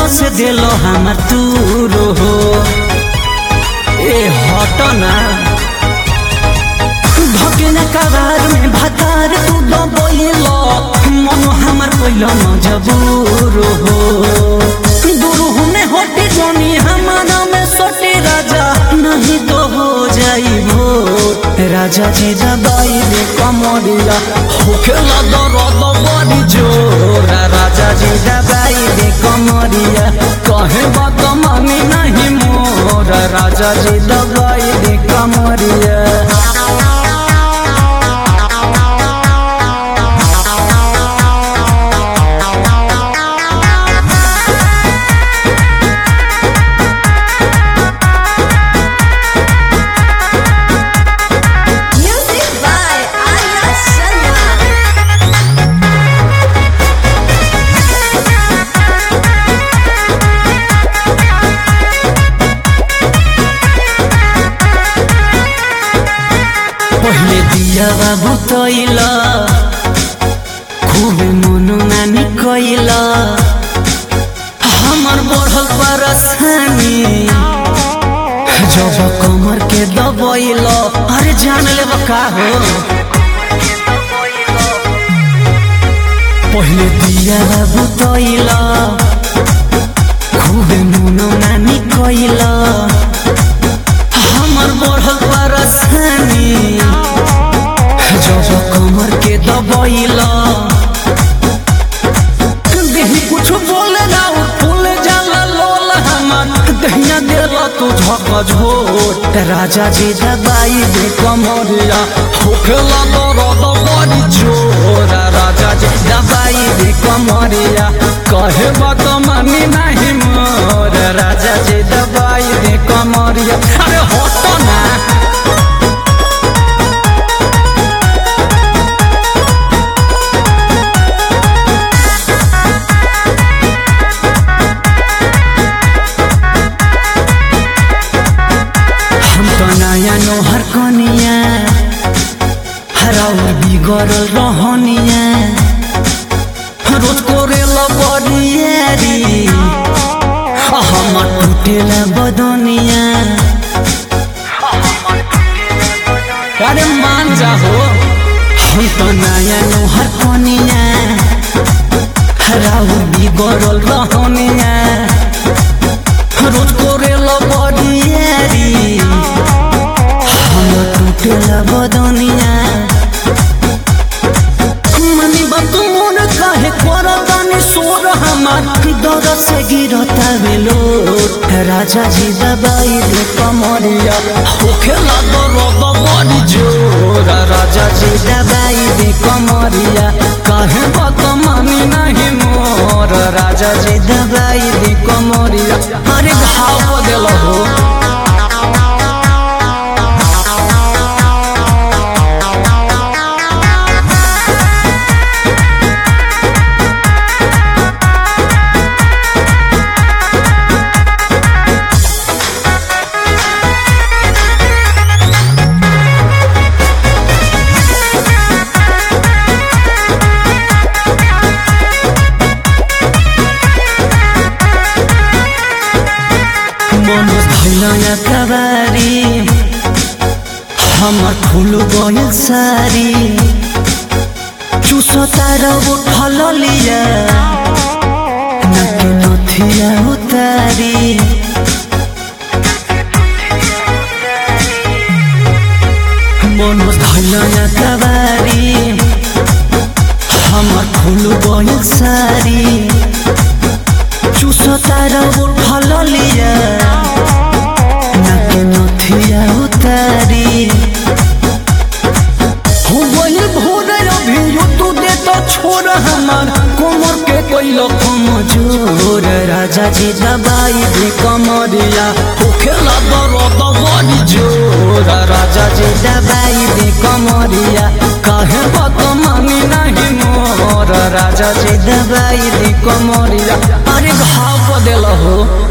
से दिलो हमर तू हो ए हट ना भकेना कबार में भातार तू दबैलो मन हमर पहिलो मजबूर हो गुरु में होटी जोनी हमारा में सोटी राजा नहीं तो हो जाई भोर राजा जी दबाई दे कमरिया होखेला दर्द बड़ी जोर राजा जी दबाई दे कमरिया कहे बात मानी नहीं मोर राजा जी दबाई दे कमरिया Music by Arya Sharma. पहिले दिया बाबू तैला खूब मन नानी कैला हमर बढ़ल परसानी जब कमर के दबैला अरे जान ले का हो पहिले दिया बाबू तैला खूब मन नानी कैला हमर बढ़ल परसानी जब कमर के दबैला देही कुछ बोले ना फूल जाला लोल हमर दहिया देला तू झक झोट राजा जी दबाई दे कमरिया होखेला दर्द बड़ी जोर राजा जी दबाई दे कमरिया कहे बात मानी नहीं मोर राजा जी दबाई दे कमरिया अरे हट ना हम तो नया नोहर कनिया हराउ बिगड़ल रहनिया रोज कोरेला बरियारी हमर टूटेला बदनिया अरे मान जा हो हम तो नया नोहर कनिया हराउ बिगड़ल रहनिया रोज कोरेला बरियारी हम टूटेला बदनिया मनी बतून कहे करतानी सोर हमार दर से गिरता बेलो राजा जी दबाई दे कमरिया होखेला दर्द बड़ी जोर राजा जी दबाई दे कमरिया कहे बात मानी नहीं मोर राजा जी दबाई दे कमरिया अरे घाव बदल हो मन भैया कबारी हमर फूल गइल सारी चुसता रब फल लिया नके नथिया उतारी मन भैया कबारी हमर फूल गइल सारी चुसता रब फल लिया नके नथिया उतारी हो गइल भोर अभी तू दे तो छोड़ हमार कोमर के कोइलो कमजोर राजा जी दबाई दे कमरिया होखेला दर्द बड़ी जोर राजा जी दबाई दे कमरिया कहे बात मानी नहीं मोर राजा जी दबाई दे कमरिया अरे घाव बदल हो